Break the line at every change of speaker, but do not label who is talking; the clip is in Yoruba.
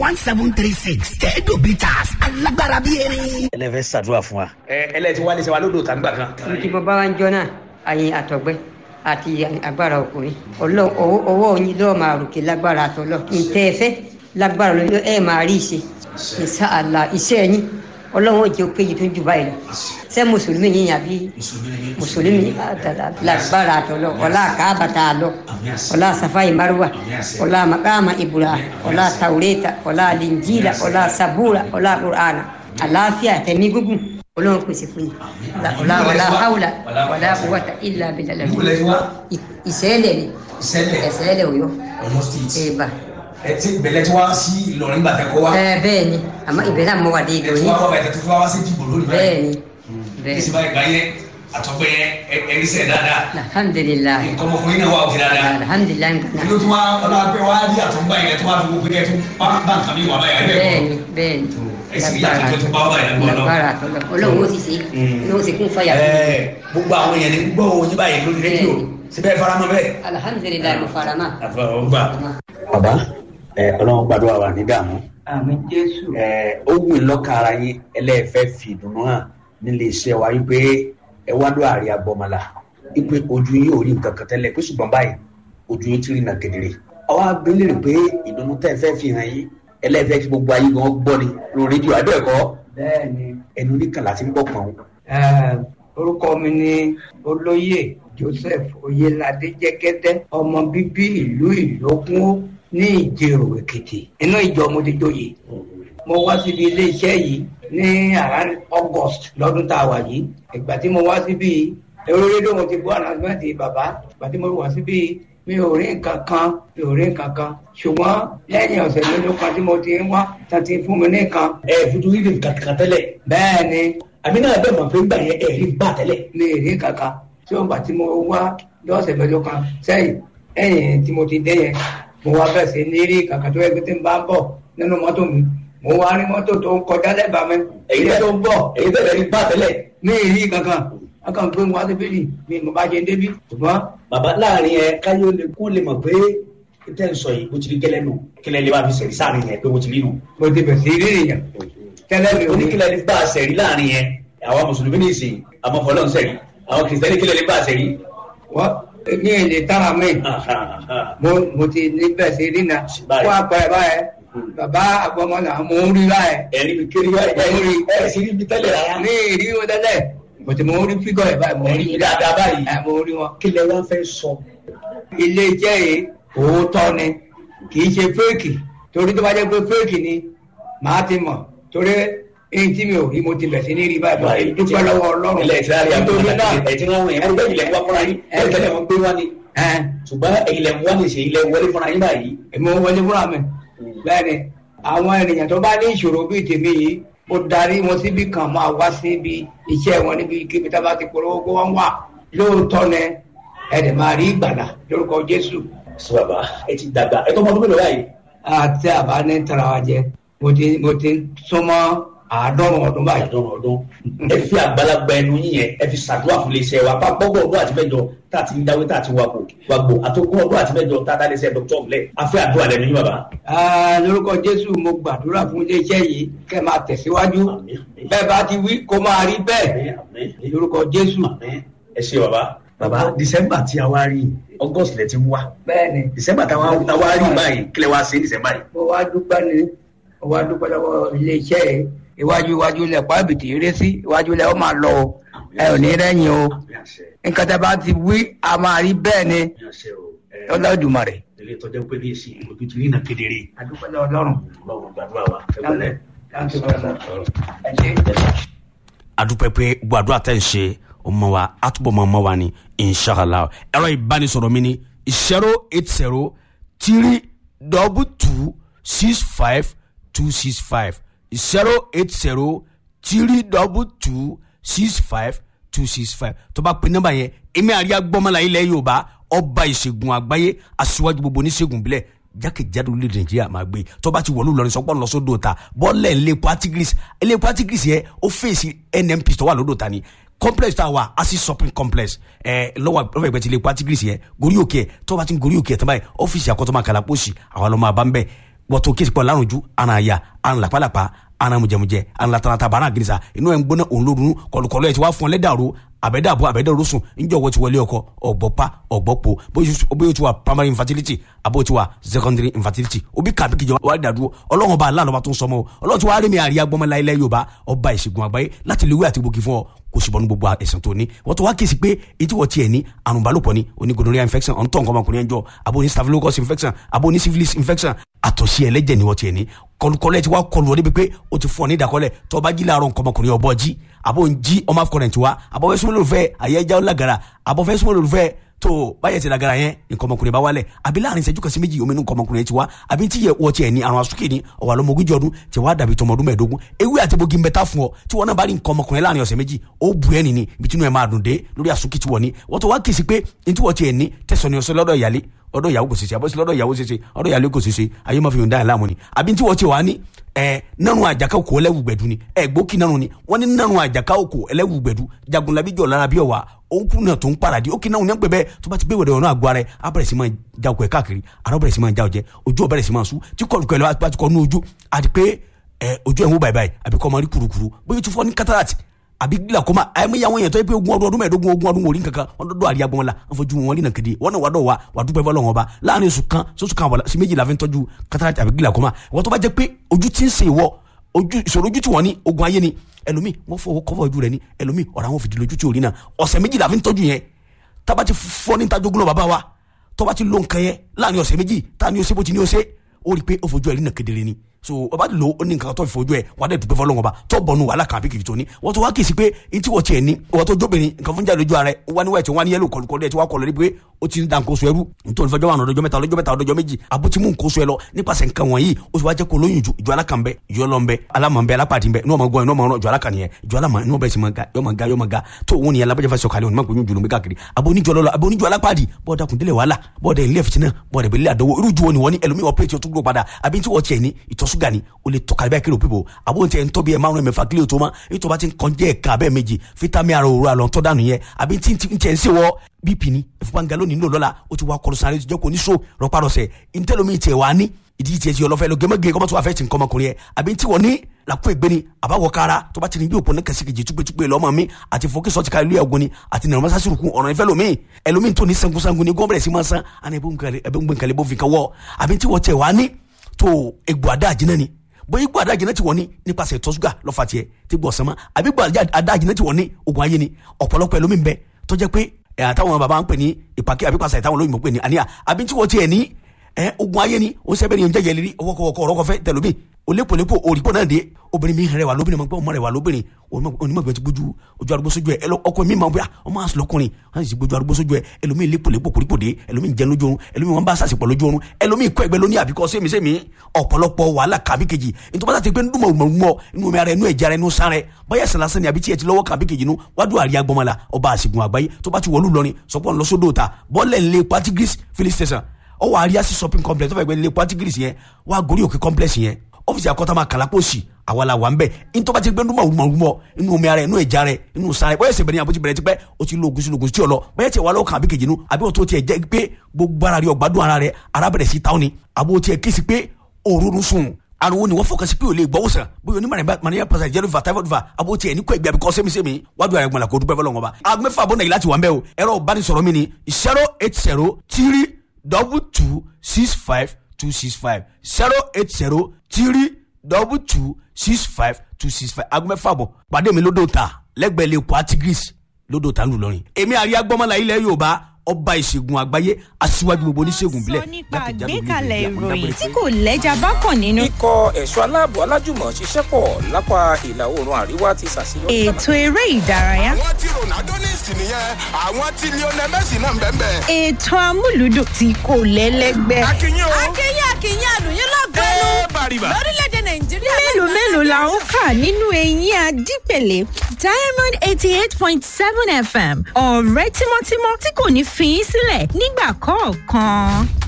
one seven three six tẹ́ẹ̀dù bitters alágbára bíi erin.
ẹlẹ́fẹ́ ṣàdúrà fún wa.
ẹ ẹlẹ́tí wálé ṣe wa lódò tàgbà kan.
tí mo bá wá ń jọ náà àyìn àtọ̀gbẹ́ àti agbára ọkùnrin ọlọ́ ọwọ́ yín lọ́ọ́ máa ròkè lágbára àtọ́lọ́ ǹtẹ́ ẹ fẹ́ lágbára lọ́ọ́ ẹ máa rí ìṣe ìṣe àlà iṣẹ́ yín ọlọ́run ò jẹ́ péye tó jù báyìí lọ ṣé mùsùlùmí yín yàbí mùsùlùmí lágbára àtọ́lọ́ ọlá àkàbàtà àlọ́ ọlá safai marwa ọlá makama ibrahim ọlá taureta ọlá linjila ọlá sabura ọlá qur'ana àlàáfíà tẹ̀mí gúngùn ọlọ́run pèsè fún yín ọlá ọlá haúlà ọlá quwwata illa billah ìṣẹ̀lẹ̀ ni ìṣẹ̀lẹ̀ òyọ́ ẹ̀bà
ẹ ti bẹ̀lẹ̀ tí wá sí Ìlọrin gbàtẹ́ kọ́ wa.
ẹ bẹ́ẹ̀ ni àmọ́ ìbẹ̀rẹ̀ àmọ́ wà dé
ẹ
ìgbò
tí
yín
wá wá bàtẹ́ tó fi wá sí dìbò lónìí
bẹ́ẹ̀ ni bẹ́ẹ̀
ní sinmi ìgbà yẹn àtọ́gbẹ́ yẹn ẹ̀rí sẹ̀ dáadáa
alhamdulilayi
nǹkan ọmọkùnrin náà wà òkè dáadáa.
alhamdulilayi nǹkan
ìlú tí wọ́n ọlọ́pẹ́ wá rí àtọ́gbà yẹn tó wá fi gbogbo yẹn tó bá bá nǹkan mi wà báyà ẹ̀
bẹ́ẹ̀
bẹ́ẹ̀
ni bẹ́ẹ̀ ni
ẹ̀sìn yàtọ̀ tó tún bá wà yẹn lọ́wọ́
lágbára àtọ́lọ́ ọlọ́run ó sì ṣe ní ó sì kún fàyà fún mi.
gbogbo àwọn èèyàn ní gbọ́ oyin báyìí lórí rédíò síbẹ̀ faramọ́ bẹ́ẹ̀.
alhamdulilayi mo fara mọ́.
àfọwọ́gbà.
bàbá ẹ ọlọ́run gbàdúrà wà ní dààmú.
àmì jésù
ẹ ó wù í lọ́kàn ara yín ẹlẹ́ẹ̀fẹ́ fi ìdùnnú hàn nílé iṣẹ́ wa wípé ẹ wá lọ àárẹ̀ agbọ́mọlá wípé ojú yín ò rí nǹkan kan tẹ́lẹ̀ pé ṣùgbọ́n báyìí ojú yín ti rí nà kedere. àwa abẹ́lẹ̀ pé ìdùnnú tẹ́ ẹ fẹ́ fi hàn yín ẹlẹ́ẹ̀fẹ́ kí gbogbo ayé gan gbọ́ ni lórí rédíò abẹ́ẹ̀kọ́
bẹ́ẹ̀ ni
ẹnu oníkàlà ti ń bọ̀ pọ̀n.
eh, orúkọ mi ni olóyè joseph oyelade jẹgẹdẹ ọmọ bíbí ìlú ìlókun ní ìjẹrò èkìtì inú ìjọ mo ti joyè mo wá síbi iléeṣẹ́ yìí ní around august lọ́dún tá a wà yìí ìgbà tí mo wá síbi èrò rédíò mo ti gbọ́ announcement bàbá ìgbà tí mo wá síbi mi ò rí nǹkan kan mi ò rí nǹkan kan ṣùgbọ́n lẹ́yìn ọ̀sẹ̀ mélòó kan tí mo ti ń wá tá ti fún mi ní nǹkan
ẹ fojú rí nǹkan kan tẹ́lẹ̀
bẹ́ẹ̀ ni
àmì náà bẹ́ẹ̀ mọ̀ pé ńgbà yẹn ẹ̀ rí bá tẹ́lẹ̀.
mi ì rí kankan tí ó ń gbà tí mo wá lọ́sẹ̀ mẹ́jọ kan sẹ́yìn ẹ̀yìn tí mo ti dé yẹn mo wá bẹ̀ sí ní rí kankan tó yẹ kí tí ń bá ń bọ̀ nínú mọ́tò mi mo wá rí mọ́tò tó ń kọjá lẹ́bàá mi èyí tó ń bọ̀
èyí tẹ́lẹ̀ rí bá tẹ́lẹ̀.
mi ì rí kankan wọn kàn gbé mi wá síbí yìí mi mo bá ṣe ń débí ṣùgbọ́n
bàbá láàrin ẹ káyọ̀ lè kó lè mọ̀ pé tẹ́ ń sọ yìí bó ti rí gẹ́lẹ́ nù kílẹ̀ lè bá fi sẹ̀rí sáàrin yẹn pé bó ti rí nù.
mo ti bẹ̀ sí rí èèyàn tẹ́lẹ̀ mi ò ní
oníkílẹ̀ lè bá a sẹ̀rí láàrin yẹn àwọn mùsùlùmí ní ìsìn àmọ́ fọlọ́n sẹ̀rí àwọn kìrìsìtẹ́nì kílẹ̀ lè bá a sẹ̀rí.
wọ́n ní èlé tára mi mo mo ti ní bẹ̀ sí rí na
Báyìí.
wọ́n apẹ̀ báyẹn bàbá àgbọ̀mọ́nà mo ń rí báyẹn
ẹ̀rí mi kiri wá ẹ̀ rí ẹ̀ sì rí mi tẹ́lẹ̀ rárá.
ní ìrí wọn tẹ́lẹ̀ mo ti mo ń rí fígọ̀ ẹ̀ báyìí mo ń rí
Ẹ̀rí dáadáa báyìí.
ẹ̀ mo ń rí wọn.
kílẹ̀ wá fẹ́ sọ.
ilé iṣẹ́ yìí òótọ́ ni kì í ṣe fẹ́ẹ̀kì torí tó bá jẹ́ pé fẹ́ẹ̀kì ni màá ti mọ̀ torí èyí tí mi ò rí mo ti bẹ̀ sí ní rí báyìí báyìí dúpẹ́ lọ́wọ́ ọlọ́run
ilẹ̀ ìtìlárí
nítorí náà
ẹ̀ tí wọ́n wọ̀nyí ẹ̀rí bẹ́ẹ̀ ilẹ̀ ń wá fúnra yín ẹ̀ tẹ́lẹ̀ wọn gbé wá ni.
ẹ̀
ṣùgbọ́n ilẹ̀ ń wá ní ìṣe ilẹ̀ wọlé fúnra yín báyìí.
èmi ò wọlé fúnra mi bẹ́ẹ̀ ni àwọn ènìyàn tó bá ní ìṣòro bíi tèmi yìí mo darí wọn síbi kan máa wá síbi iṣẹ́ wọn níbi kíbi tá a bá ti polówó kó wọ́n wà lóòótọ́ ni ẹ̀dẹ̀ máa rí ìgbàlà lórúkọ Jésù
sọ bàbá ẹ ti dàgbà ẹ tó mọ ọdún mélòó báyìí.
àti àbá ní tara wa jẹ mo ti mo ti súnmọ́ àádọ́rùn ọdún báyìí.
àdán ọdún ẹ fi àgbàlagbà ẹnu yín yẹn ẹ fi ṣàdúrà fún iléeṣẹ́ wa bá gbọ́gbọ́ ọdún àti mẹ́jọ tá a ti ń dáwé tá a ti wà kó wà gbò àtòkùn ọdún àti mẹ́jọ tá a dá iléeṣẹ́ dr ọ̀mùlẹ̀ a fẹ́ àdúrà lẹ́nu yín bàbá.
Ah, lórúkọ Jésù mo gbàdúrà fún iléeṣẹ́ yìí kẹ́ máa tẹ̀síwájú
Àmín, àmín.
bẹ́ẹ̀ bá ti wí kó máa rí bẹ́ẹ̀
Àmín, àmín.
lórúkọ Jésù.
Àmín. ẹ ṣe bàbá. bàbá december tí a wá rí august lẹ ti ń wá
bẹ́ẹ̀ni
december tá a wá rí báyìí kílẹ̀ wá sí december yìí.
mo wá dúpẹ́ ni mo wá dúpẹ́ lọ́wọ́ iléeṣẹ́ yìí iwájú iwájú lẹ̀ pàbìtì eré sí iwájú lẹ̀ ó máa lọ o ẹ ò ní rẹ́yìn o
Àmín àṣẹ,
nǹkan tá a bá ti wí a máa rí bẹ́ẹ̀ ni
àmín àṣẹ o. Ẹ,
Olódùmarè.
ilé ìtọ́jú pé ní èsì ojú ti rí nà kedere.
adúpẹ́ lọ́wọ́ Ọlọ́run.
ọlọ́run gbàdúrà wa ẹ wọlé.
Thank you very much. ẹ ṣé.
adúpẹ́ pé gbogbo àdúrà tẹ̀ ń ṣe ọmọ wa àtúbọ̀ mọ́ ọmọ wa ni inshallah ẹ̀rọ ìbánisọ̀rọ̀ mi ni zero eight zero three double two six five two six five zero eight zero three double two six five two six five tó bá pe nọ́mbà yẹn èmi àríyá gbọ́mọlá ilẹ̀ yorùbá ọba ìṣègùn àgbáyé aṣíwájú gbogbo oníṣègùn bílẹ̀ jákèjádò orílẹ̀ nàìjíríà máa gbé tó bá ti wọ̀lú lọ́rin sọ́pọ̀ lọ sódò ta bọ́ọ̀lẹ̀ ilé patigris ilé patigris yẹn ó fèsì nnp tó wà lódò ta ni complex tá a wà asi shopping complex ẹ lọ́wọ́ lọ́wọ́ ìgbẹ́ ti ilé patigris yẹn gorí òkè ẹ̀ tó bá ti ń gorí òkè ẹ̀ tó báyìí ọ́fíìsì àkọ́tọ́ máa kàlà pósì àwọn ọlọ́mọ àbá ń bẹ̀ wọ́tò kéésì pọ̀ lárùn ju ara ya ara làpálàpá ara mujẹmujẹ ara latarata bara girisa inú ẹ̀ ń gbóná òun lórun kọlùkọlù ẹ̀ ti wá fún ọ lẹ́dàrú àbẹ̀dàbọ̀ àbẹ̀dàrú sùn ńjọ́ wọ́n ti wọlé ọkọ ọ̀gbọ́pá ọ̀gbọ́pọ̀ bóyá o ti wà primary infertility àbó ti wà secondary infertility òbí kàbí kìjọ wà dàdúró ọlọ́run ọba aláàlọ́ba tó ń sọmọ o ọlọ́run ti wá rí mi àríyá gbọ́mọlá ilẹ̀ yorùbá ọba ìṣègùn àgbáyé láti lè wí àti gbòógì fún ọ kò sì bọ́nu gbogbo ẹ̀sìn tó ní wọ́n tó wá kí sí pé etí wọ́n tiẹ̀ ní àrùn balùpọ̀ ni oní gonorrhea infection ọ̀n tọ̀ nǹkan ọmọkùnrin ẹ̀jọ̀ abo ní staphylococcus infection abo ní syphilis infection àtọ̀sí ẹlẹ́jẹ̀ ni wọ́n tiẹ̀ ní kọlùkọlù ẹ̀ ti wá kọlù ọ débi pé o ti fún ọ ní ìdákọ́lẹ̀ tó o bá jí láàárọ̀ nǹkan ọmọkùnrin ọ̀bọ jí abo ń jí ọmọ afọkọrẹ̀ tiwa abo fẹ́ súnmọ́ lòlùfẹ́ àyẹ́já ọ̀làgàrà abo fẹ́ súnmọ́ lòlùfẹ́ tó báyẹ̀ ti lagara yẹn nǹkan ọmọkùnrin bá wálẹ̀ àbí láàrin ìṣẹ́jú kan sí méjì omi nǹkan ọmọkùnrin ti wá àbí tí yẹ wọ́n tiẹ̀ ní àrùn asúkè ní ọ̀wà lọ́mọ ogójì ọdún tí wàá dàbí tọmọ ọdún mẹ́ẹ̀ẹ́dógún ewé àti bogi ń bẹ tá fún ọ tí wọn náà bá rí nǹkan ọmọkùnrin láàrin ọ̀sẹ̀ méjì ó bu ẹ́ nìní ibi tí inú ẹ̀ máa dùn dé lórí asúkè tí wọ́n ní wọ́n tó wá kì í sí pé ní tí wọ́n tiẹ̀ ní tẹ̀sán ni ọ̀sẹ̀ lọ́dọ̀ ìyálé ọ̀dọ̀ ìyàwó kò ṣeṣe àbọ̀sí lọ́dọ̀ ìyàwó ṣeṣe ọ̀dọ̀ ìyàlẹ́ kò ṣeṣe ayé máa fi yòǹda ẹ̀ láàmú ni àbí tí wọ́n ti wà ní ẹ nanu àjàká òkò ẹlẹ́wùgbẹ̀dù ni ẹ gbókì nanu ni wọ́n ní nanu àjàká òkò ẹlẹ́wùgbẹ̀dù jagunlabi jọ̀ lára bí ọ̀wà ònkú náà tó ń paradì ó kì náà ní pẹ́ bẹ́ẹ̀ tó bá ti gbé wẹ̀rẹ̀ ọ̀nà àgọ́ ara ẹ̀ á bẹ̀rẹ̀ sí máa ja òkò ẹ̀ káàkiri ara bẹ̀rẹ̀ sí máa ja ọ̀jẹ̀ ojú ọ̀bẹ̀rẹ̀ sí máa sú tí kọ̀ọ̀lù kọ̀ọ̀lù bá ti kọ̀ nú ojú àti pé ẹ ojú ẹ̀ ń wó báyìí báyìí àbí kọ́ máa rí kurukuru bóyá o ti fọ́ ní cataract àbí glaucoma àyẹ̀mí àwọn èèyàn tó yẹ pé ogún ọdún ọdún mẹ́ẹ̀ẹ́dógún ogún ọdún wòlí nǹkankan wọn dọ́dọ̀ àríyá gbọ́n la wọn fojú wọn rí nà kéde wọn náà wà dọ̀ wa wà dúpẹ́ fọlọ́ wọn ba láàrin oṣù kan sọ́sù kan àbọ̀lá sí méjì la fi ń tọ́jú cataract àbí glaucoma wọn tó bá jẹ́ pé ojú ti ń ṣe ìwọ ojú ìṣòro ojú tí wọ́n ní ogun ayé ni ẹlòmíì wọ́n fọwọ́ kọ́fọ́ ojú rẹ̀ ni ẹlòmíì ọ̀rọ̀ àwọn fìdí lójú tí ò rí náà ọ̀sẹ̀ méjì la fi ń tọ́jú yẹn tába ti fọ́ ní tajogún náà bàbá wa tọ́ba ti lo nǹkan yẹn láàrin ọ̀sẹ̀ méjì tá ni ó ṣe bó ti ní ó ṣe ó rí i pé ó fojú ẹ̀ rí nà kedere ni so ọba lo ó ní nǹkan tó fi fojú ẹ wà á dẹ̀ dùpẹ́ fọlọ́ngàn ba tó bọ̀nu wàhálà kan àbí kìkì tó ní wọ́n tó wá kì í sí pé etí wọ́n tiẹ̀ ní wọ́n tó jóbìnrin nǹkan fún jáde lójú ara ẹ wọ́n ní wáyé wọ́n ní yẹ́lò kọlùkọlù ẹ̀ tí wọ́n kọlù ẹ̀ pé ó ti ń da nǹkan oṣù ẹrú nítorí fẹjọ́ wà lọ́jọ́ mẹ́ta lọ́jọ́ mẹ́ta lọ́jọ́ méjì àbótí mú nǹkan oṣù ẹ lọ nípasẹ̀ nǹkan wọ̀nyí ó sì wá jẹ́ kó lóyún ju ìjọ alákan bẹ ìjọ lọ bẹ alámọ̀ bẹ alápàdé bẹ inú ọmọ gbọ́ inú ọmọ ọ̀rọ̀ ìjọ alákan nìyẹn ìjọ alámọ̀ inú ọbẹ̀ sì máa ga yọ máa ga yọ máa ga tó òun nìyẹn alábẹ́jẹ́ fẹ́ sọ̀kalẹ̀ òun máa gbóyún jùlọ bí káàkiri abóníjọ lọ́lọ́ abóníjọ alápàdé bọ́ọ̀dà kùndílẹ̀ wàhálà bọ́ọ̀dà ilé ẹ̀fìtì náà bọ́ọ̀dà ìbílẹ̀ àdánwò irú ju wọn ni wọ́n ní ẹlòmíì ọ̀pẹ́ẹ̀tì ọtún gbó padà àbí tí wọ́n tiẹ̀ ní ìtọ́sùgà ni ó lè tọ́ka bẹ́ẹ̀ kí ló pípò àbó tiẹ̀ ń tọ́ bí ẹ̀ márùn-ún mẹ́fà kílíò tó ma ètò bá ti ń kọjá ẹ̀ka abẹ́ méjì fítámì ara òru àlọ́ tọ́ dànù yẹn àbí tí ń tiẹ̀ ń ṣe wọ́ bp ni ìfúnpáǹgá lónìí nílò lọ́la ó ti wá kọlu sáré jẹ́ kó ní so rọpárọsẹ̀ ntẹ́lómi tiẹ̀ wá ní ìdí tiẹ̀ ti ọlọ́fẹ́ lọ gẹ́mẹ́gẹ́ kọ́mọ́tò wà fẹ́ ti nǹkan ọmọkùnrin yẹ àbí tí wọ́n ní làkú ègbé ni àbáwọ̀ kára tó bá ti ní bí òpó ní kẹsíkejì túpẹ́túpẹ́ lọ́mọ mi àti fòkísọ́ ti ká ilé ẹ̀gbọ́n ni àti nàrọ̀ mọ́sásí rùkú ọ̀rọ̀ ìfẹ́ lomi ẹlòmí tó ní sangunsangun ni gọ́ọ̀mẹ̀rẹ̀ sí máa san àná ẹ̀bẹ̀ ń gbẹ̀ǹkàlẹ̀ bó fi kan wọ́ àbí tí wọ́n tẹ̀ wá ní tó egbò àdá àjínà ni bóyá igbó adájìnà ti wọ́n ní nípasẹ̀ ìtọ́sùgà lọ́fà tiẹ̀ tí gbọ́ sánmọ́ àbí igbó adájìnà ti wọ́n ní ogun ayé ni ọ̀pọ̀lọpọ̀ ẹlòmí ń bẹ tó jẹ́ pé ẹ̀ àtàwọn bàbá ń pè ní ìpàkẹ́ àbí pàṣẹ àtàwọn olóyìnbó pè ní àníyà àbí tí wọ́n tiẹ̀ ní ẹ̀ ogun ayé ni ó sẹ́bẹ̀ ní oúnjẹ yẹn lérí ọwọ́kọ̀wọ́kọ̀ ọ̀rọ̀kọ̀fẹ́ tẹ̀lómi olépolépo òrìpọ̀ náà dé obìnrin mi rẹwà lóbìnrin mọ̀ pé ọmọ rẹwà lóbìnrin onímọ̀gbẹ́ ti gbójú ojú arúgbó sójú ẹ ọkọ mi máa ń bóyá ọmọ àṣọ lọkùnrin wọn sì gbójú arúgbó sójú ẹ ẹlòmíì lépolépo kòrípò dé ẹlòmíì jẹ lójú oorun ẹlòmíì wọn bá sàṣepọ̀ lójú oorun ẹlòmíì kọ́ ẹgbẹ́ lóní àbíkọ́ sẹ́mi sẹ́mi ọ̀pọ̀lọpọ̀ wàhálà kàbí kejì nítorí bá ti pé ndúmọ̀ mọ̀ inú omi ara inú ẹ̀jẹ̀ ara inú sáré bóyá ẹ̀sìn lásán ni àbí tiẹ̀ ti lọ́wọ́ kàbí kejì nu wádùn àríyá gbọmọlá ọba àṣìgùn àgbáyé tó bá ti wọlú lọrin sọpọ̀ ńlọsódò ta bọ́ọ̀lẹ̀ ńlẹ̀ patigris filling station ọwọ́ àríyá sí shopping complex tó fẹ́ gbé ńlẹ̀ patigris yẹn wá gorí òkè complex yẹn ọ́fíìsì àkọ́tà máa kàlà pọ̀sì àwa la wà ń bẹ̀ ntọ́ bá ti gbé ndúmọ̀ rúmọ̀ rúmọ̀ inú omi ara inú ẹ̀já rẹ̀ inú sáré bóyá ẹsẹ̀ bẹ̀rẹ̀ ni àbótí bẹ̀rẹ̀ ti pẹ́ o ti lo oògùn sí oògùn tí o lọ bóyá tiẹ̀ wà lọ́wọ́ kan àbí kejì nu àbí o tó tiẹ̀ jẹ́ pé gbogbo ara rẹ̀ ọ̀gbádùn ara rẹ̀ ara bẹ̀rẹ̀ sí táwọn ni àbó tiẹ̀ kí si pé òórùn sùn ariwo ni wọ́n fọkàn sí pé o lè gbọ́ wòsàn bóyá onímọ̀ mania pàṣẹ jẹ́rù va typhoid va àbó tiẹ̀ ní kó ẹgbẹ́ àbíkọ́ sẹ́mi-sẹ́mi wájú ara ẹ̀gbọ́n la kó dúpẹ́ fọlọ́ wọn bá. agbẹ́fà bọ́ nàìjíríà láti wà ń bẹ́ o ẹ̀rọ ìbánisọ̀rọ̀ mi ni zero eight zero three double two six five two six five zero eight zero three double two six five two six five aago mẹ́fà bọ̀ pàdé mi lódò ta lẹ́gbẹ̀ẹ́ lè kó atigris lódò ta ńlùlọrin. èmi àríyá gbọ́mọlá ilẹ̀ yorùbá ọba ìṣègùn àgbáyé aṣíwájú gbogbo oníṣègùn bílẹ̀
sọ nípa àgbékalẹ̀ ìròyìn tí kò lẹ́jà bá kàn nínú.
ikọ̀ ẹ̀ṣọ́ aláàbò alájùmọ̀ ṣiṣẹ́ pọ̀ lápá ìlà oòrùn àríwá ti ṣàṣeyọrí.
ètò eré ìdárayá.
àwọn tí ronaldo ní ìsìn nìyẹn àwọn tí lionel messi náà ń bẹ́ẹ̀ bẹ́ẹ̀.
ètò amúlùdùn tí kò lẹ́lẹ́gbẹ́.
akínyìn o.
akínyìn akínyìn àlùyìn lọ́gọ́nù
ẹ bàrìbà.
lórílẹ̀‐èdè nàìjíríà.
mélòó mélòó la ń kà nínú eyín adípèlé diamond eighty eight point seven fm ọ̀rẹ́ tímọ́tímọ́ tí kò ní fi í sílẹ̀ nígbà kọ̀ọ̀kan.